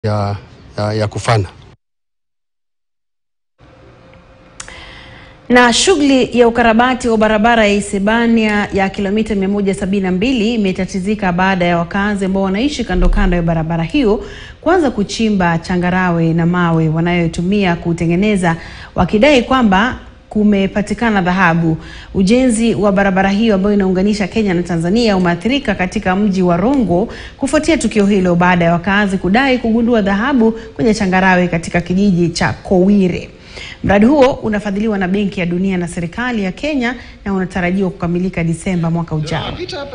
ya, ya, ya kufana. Na shughuli ya ukarabati wa barabara ya Isebania ya kilomita 172 imetatizika baada ya wakazi ambao wanaishi kando kando ya barabara hiyo kuanza kuchimba changarawe na mawe wanayotumia kutengeneza, wakidai kwamba kumepatikana dhahabu. Ujenzi wa barabara hiyo ambayo inaunganisha Kenya na Tanzania umeathirika katika mji wa Rongo kufuatia tukio hilo baada ya wakazi kudai kugundua dhahabu kwenye changarawe katika kijiji cha Kowire. Mradi huo unafadhiliwa na Benki ya Dunia na serikali ya Kenya na unatarajiwa kukamilika Disemba mwaka ujao.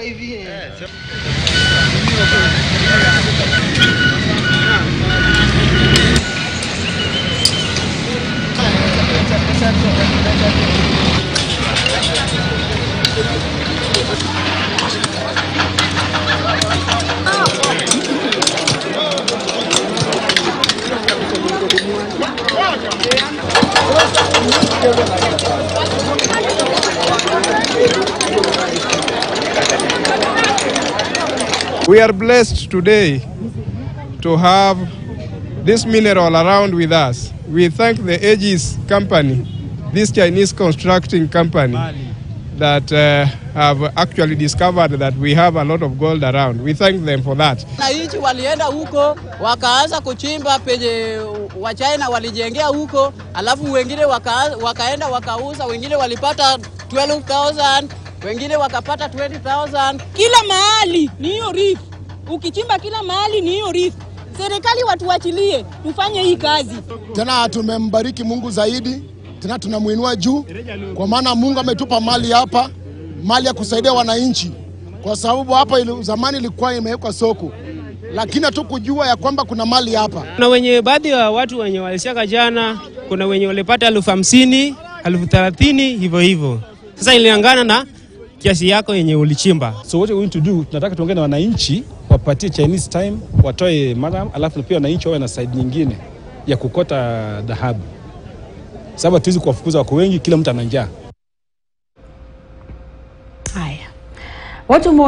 We are blessed today to have this mineral around with us. We thank the Aegis company, this Chinese constructing company, that uh, have actually discovered that we have a lot of gold around. We thank them for that. Wananchi walienda huko wakaanza kuchimba penye Wachina walijengea huko, alafu wengine waka, wakaenda wakauza, wengine walipata 12,000 wengine wakapata 20,000. Kila mahali ni hiyo reef, ukichimba kila mahali ni hiyo reef. Serikali watuachilie tufanye hii kazi. Tena tumembariki Mungu zaidi, tena tunamwinua juu, kwa maana Mungu ametupa mali hapa, mali ya kusaidia wananchi, kwa sababu hapa ili, zamani ilikuwa imewekwa soko, lakini hatukujua ya kwamba kuna mali hapa. Kuna wenye baadhi ya watu wenye walisiaka jana, kuna wenye walipata elfu hamsini elfu thelathini hivyo hivyo. Sasa ilingana na kiasi yako yenye ulichimba. So what we're going to do, tunataka tuongee na wananchi wapatie Chinese time, watoe madam, alafu pia wananchi wawe na side nyingine ya kukota dhahabu, sababu hatuwezi kuwafukuza wako wengi, kila mtu ana njaa. Haya, watu